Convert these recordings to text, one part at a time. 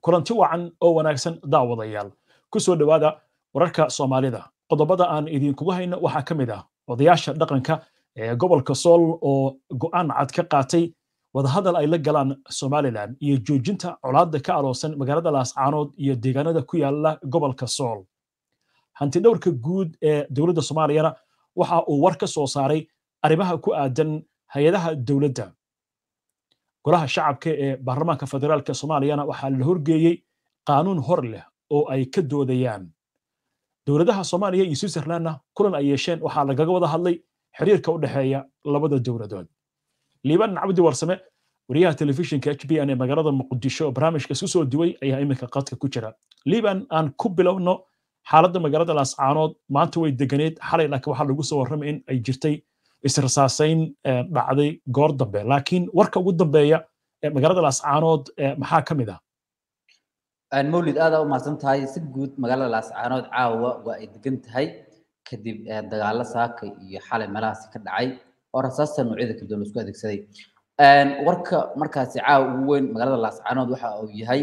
kulanti wacan oo wanaagsan daawadayaal ku soo dhowaada wararka soomaalida qodobada aan idinkugu hayno waxaa ka mid ah odayaasha dhaqanka ee gobolka sool oo go'aan cad ka qaatay wadahadal ay la galaan somalilan iyo joojinta colaadda ka aloosan magaalada laascaanood iyo deegaanada ku yaala gobolka sool hantidhowrka guud ee dowladda soomaaliyana waxa uu war ka soo saaray arrimaha ku aadan hay-adaha dowladda golaha shacabka ee baarlamaanka federaalka soomaaliyana waxaa la horgeeyey qaanuun hor leh oo ay ka doodayaan dowladaha soomaaliya iyo switzerlandna kulan ay yeesheen waxaa lagaga wada hadlay xiriirka u dhexeeya labada dowladood liibaan cabdi warsame wariyaha telefishinka h b n ee magaalada muqdisho oo barnaamijka isu soo duway ayaa iminka qadka ku jira liibaan aan ku bilowno xaaladda magaalada laascaanood maanta way deganeed xalay laakiin waxaa lagu soo warramay in ay jirtay israsaasayn dhacday goor dambe laakiin warka ugu dambeeya magaalada laascaanood maxaa ka mid ah mawlid aada u mahadsan tahay si guud magaalada laascaanood caawa waa ay degan tahay kadib dagaalo saaka iyo xalay meelahaasi ka dhacay oo rasaasta noocyada kala duwan laisku adeegsaday warka markaasi caawa ugu weyn magaalada laascaanood waxa uu yahay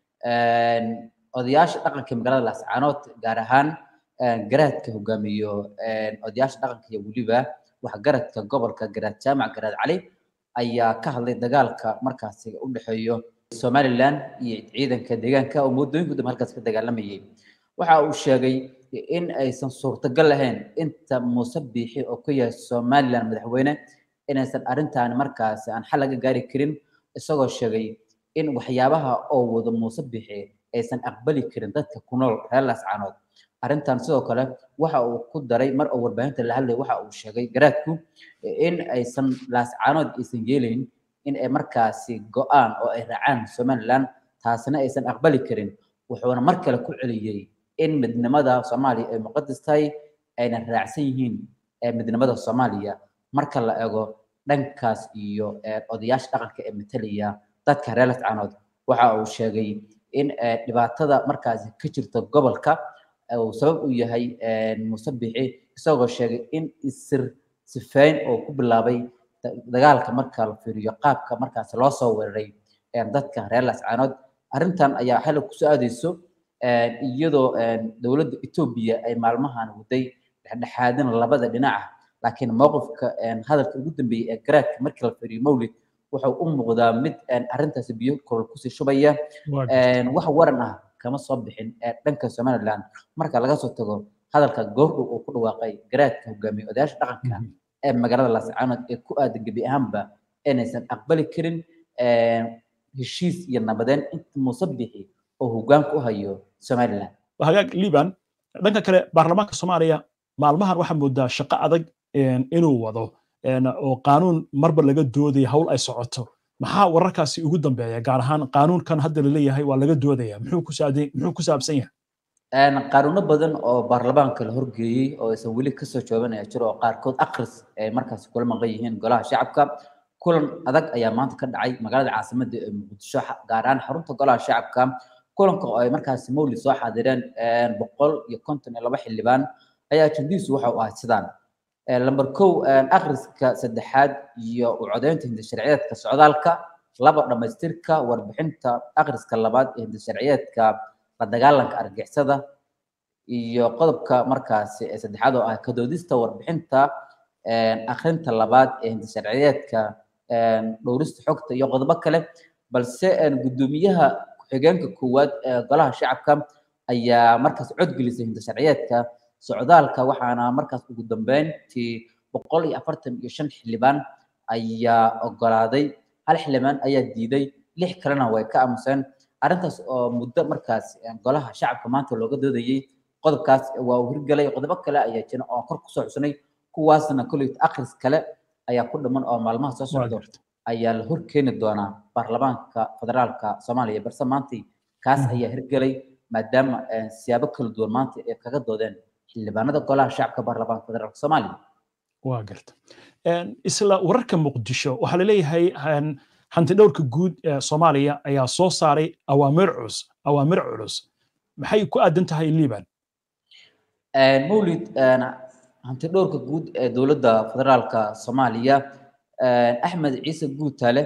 odayaasha dhaqanka magaalada laascaanood gaar ahaan garaadka hogaamiyo odayaasha dhaqanka iyo weliba waxgaradka gobolka garaad jaamac garaad cali ayaa ka hadlay dagaalka markaasi u dhexeeyo somaliland iyo ciidanka deegaanka oo muddooyinku dambe halkaas ka dagaalamayay waxa uu sheegay in aysan suurtagal lahayn inta muuse biixi oo ku yahay somaliland madaxweyne inaysan arrintaani markaasi aan xal laga gaari karin isagoo sheegay in waxyaabaha oo wado muuse biixi aysan aqbali karin dadka ku nool reer laascaanood arrintan sidoo kale waxa uu ku daray mar oo warbaahinta la hadlay waxa uu sheegay garaadku in aysan laascaanood aysan yeelayn in ay markaasi go'aan oo ay raacaan somaliland taasina aysan aqbali karin wuxuuna mar kale ku celiyey in midnimada soomaaliya ay muqadas tahay ayna raacsan yihiin midnimada soomaaliya marka la ego dhankaas iyo odayaasha dhaqanka ee matalaya dadka reer laascaanood waxa uu sheegay in dhibaatada markaasi ka jirta gobolka uu sabab u yahay muuse bixi isagoo sheegay in isir sifeyn oo ku bilaabay dagaalka marka la fiiriyo qaabka markaasi loo soo weeraray dadka reer laascaanood arrintan ayaa xilli kusoo aadayso iyadoo dowladda etoobiya ay maalmahan waday dhexdhexaadin labada dhinaca laakiin mowqifka hadalka ugu dambeeyey ee garaadka markii la fiiriyo mawlid wuxuu u muuqdaa mid arrintaasi biyo korol kusii shubaya wax waran ah kama soo bixin dhanka somaliland marka laga soo tago hadalka goordhow uu ku dhawaaqay garaadka hogaamiye odayaasha dhaqanka ee magaalada laascaanood ee ku aadan gebi ahaanba inaysan aqbali karin heshiis iyo nabadeyn inta muuse bixi oo hogaanka u hayo somaliland hagaag liban dhanka kale baarlamaanka soomaaliya maalmahan waxaa moodaa shaqo adag inuu wado oo qaanuun marba laga doodaya hawl ay socoto maxaa wararkaasi ugu dambeeya gaar ahaan qaanuunkan hadda laleeyahay waa laga doodaya muxuu ku saabsan yahay qaanuuno badan oo baarlamaanka la horgeeyey oo aysan weli kasoo joobanaya jiro oo qaarkood akris ay markaasi kula maqan yihiin golaha shacabka kulan adag ayaa maanta ka dhacay magaalada caasimadda ee muqdisho gaar ahaan xarunta golaha shacabka kulanka oo ay markaasi mawlid soo xaadireen boqol iyo konton iyo laba xildhibaan ayaa ajandiisu waxa uu ahay sidaan lamber kow akhriska saddexaad iyo u codeynta hindasharciyeedka socdaalka laba dhammaystirka warbixinta akhriska labaad ee hindasharciyeedka la dagaalanka argixisada iyo qodobka markaasi ee saddexaad oo ah kadoodista warbixinta akhrinta labaad ee hindasharciyeedka dhowrista xogta iyo qodobo kale balse guddoomiyaha ku-xigeenka koowaad ee golaha shacabka ayaa markaas codgelisay hindasharciyeedka socdaalka waxaana markaas ugu dambeyntii boqol iyo afartan iyo shan xildhibaan ayaa ogolaaday hal xildhibaan ayaa diiday lix kalena way ka aamuseen arrintaas oo muddo markaas golaha shacabka maanta looga doodayey qodobkaas waa uu hirgelay qodobo kale ayaa jira oo kor kusoo cusnay kuwaasna kolley akhris kale ayaa ku dhiman oo maalmaha soo socdo ayaa la horkeeni doonaa baarlamaanka federaalka soomaaliya balse maanta kaas ayaa hirgelay maadaama siyaabo kala duwan maanta ay kaga doodeen xildhibaanada golaha shacabka baarlamaanka federaalka soomaaliya waa garta isla wararka muqdisho waxaa laleeyahay hantidhowrka guud ee soomaaliya ayaa soo saaray awaamir culus awaamir culus maxay ku aadan tahay liban mawlid hantidhowrka guud ee dowladda federaalka soomaaliya axmed ciise guutale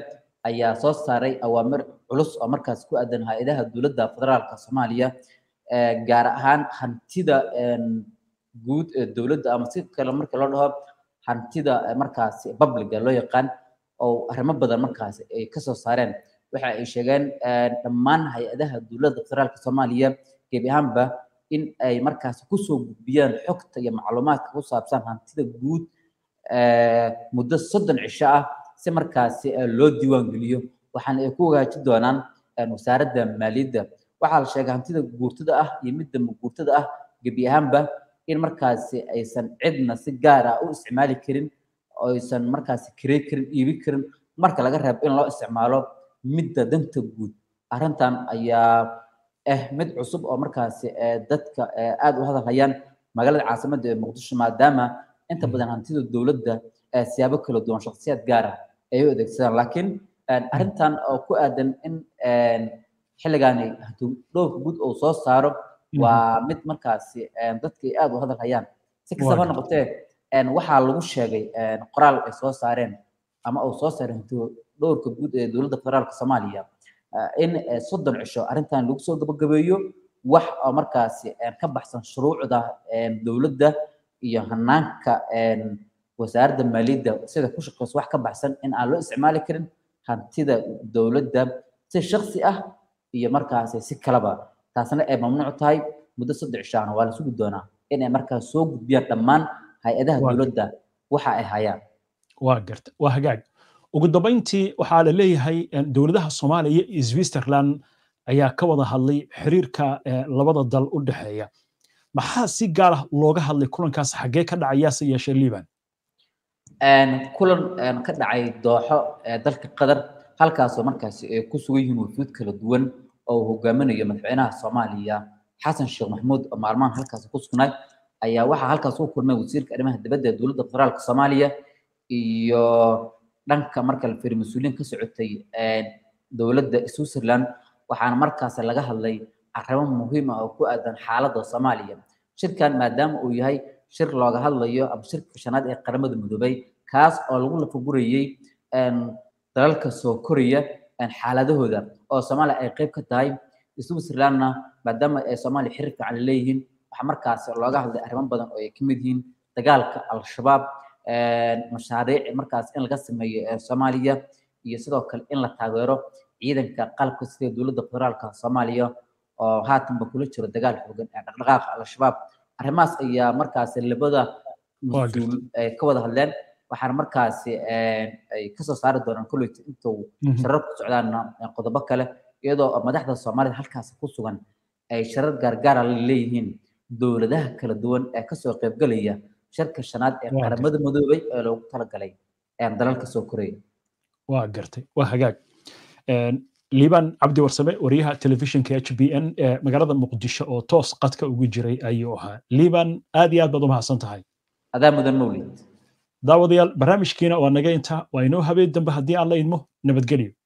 ayaa soo saaray awaamir culus oo markaas ku aadan hay-adaha dowladda federaalka soomaaliya gaar ahaan hantida guud ee dowladda ama si kale marka loo dhaho hantida markaasi publica loo yaqaan oo arrimo badan markaasi ay kasoo saareen waxa ay sheegeen dhammaan hay-adaha dowladda federaalka soomaaliya gebi ahaanba in ay markaasi kusoo gudbiyaan xogta iyo macluumaadka ku saabsan hantida guud muddo soddon cisho ah si markaasi loo diiwaan geliyo waxaana ay ku hagaajin doonaan wasaaradda maaliyadda waxaa la sheegay hantida guurtada ah iyo midda guurtada ah gebi ahaanba in markaasi aysan cidna si gaar ah u isticmaali karin oo aysan markaasi kirey karin iibi karin marka laga reebo in loo isticmaalo midda danta guud arrintan ayaa ah mid cusub oo markaasi dadka aad u hadalhayaan magaalada caasimadda ee muqdisho maadaama inta badan hantida dowladda siyaabo kala duwan shakhsiyaad gaar ah ay u adeegsadaan laakiin arrintan oo ku aadan in xilligaani dhowrka guud uu soo saaro waa mid markaasi dadkay aad u hadal hayaan si kastaba noqotee waxaa lagu sheegay qoraal ay soo saareen ama uu soo saaray dhowrka guud ee dowladda federaalka soomaaliya in soddon cisho arrintan lagu soo gabagabeeyo wax oo markaasi ka baxsan shuruucda dowladda iyo hanaanka wasaaradda maaliyadda sida ku shaqeyso wax ka baxsan in aan loo isticmaali karin hantida dowladda si shaksi ah iyo markaasi si kaleba taasna ay mamnuuc tahay muddo saddex cishaana waa la sugi doonaa in ay markaas soo gudbiyaan dhammaan hay-adaha dowladda waxa ay hayaan waa garta waa hagaag ugu dambayntii waxaa la leeyahay dowladaha soomaaliya iyo switzerland ayaa ka wada hadlay xiriirka labada dal u dhexeeya maxaa si gaar ah looga hadlay kulankaas xaggee ka dhacayaase yeeshee liban kulan ka dhacay dooxo dalka qatar halkaasoo markaasi ay ku sugan yihiin wafuud kala duwan oo hogaaminayo madaxweynaha soomaaliya xasan sheekh maxamuud oo maalmahan halkaas ku sugnaay ayaa waxaa halkaas u kulmay wasiirka arrimaha dibadda ee dowladda federaalka soomaaliya iyo dhanka marka la fiiriyo mas-uuliyiin ka socotay dowladda switzerland waxaana markaas laga hadlay arrimo muhiim ah oo ku aadan xaaladda soomaaliya shirkan maadaama uu yahay shir looga hadlayo ama shirka shanaad ee qaramada midoobay kaas oo lagu lafagurayey dalalka soo koraya xaaladahooda oo soomaaliya ay qayb ka tahay switzerlandna maadaama ay soomaaliya xiriir fiican leeyihiin waxaa markaas looga hadlay arrimo badan oo ay ka mid yihiin dagaalka al-shabaab mashaariic markaas in laga sameeyo soomaaliya iyo sidoo kale in la taageero ciidanka qalabka sida dowladda federaalka soomaaliya oo haatanba kula jiro dagaal xoogan ee dhaqdhaqaaqa al-shabaab arrimahaas ayaa markaas labada mas-uul ka wada hadleen waxaana markaasi ay kasoo saari doonaan kolleyta intuu sharar ku socdaana qodobo kale iyadoo madaxda soomaalida halkaas ku sugan ay sharar gaargaara leeyihiin dowladaha kala duwan ee kasoo qaybgalaya shirka shanaad ee qaramada midoobay ee loogu talagalay dalalka soo koraya waa gartay waa hagaag liban cabdi warsame wariyaha telefishinka h b n ee magaalada muqdisho oo toos qadka ugu jiray ayuu ahaa liban aad iyo aad baad u mahadsan tahay adaa mudan mawlid daawadayaal barnaamijkiina waa naga intaa waa inoo habeen dambe haddii aan la idmo nabadgelyo